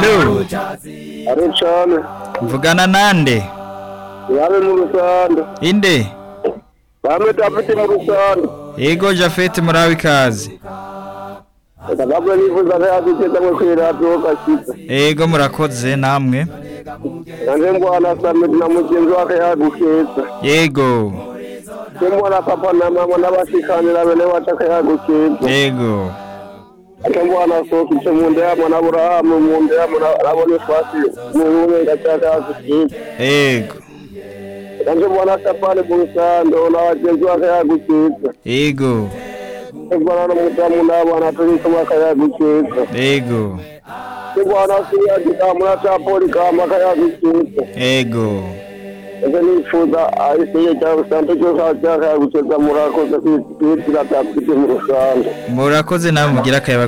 Rucuya ari cyane mvugana nande yabe mu rusanda inde bamwe dafite mu rusanda yego Japhet murawe ikaze ndababwe nifuza ko yaduteza ngo kwiradiyo gakiza yego murakoze namwe nanjye mbona samedi na mugenzi wake yagukeza yego njye mbona papa na mama n'abashikanira bene wacu ko yagukeza yego njye mbona soka icyo mu nda yabo na burahamu mu nda yabo na bonifasi mu bumwe gacaca yagukeza yego nanjye mbona kapani mu rusanda na bagenzi wake yagukeza yego njye mbona n'umudamu n'abana turi kumwe akayagukeza yego Kigwana kuriya gikamura cya poli kama kayagutsinze yego ese nifuza ayisiye cya rusante cyo kajya kayagutsinza murakoze kwitira tapite mu rusande murakoze nawe mugira akayabaga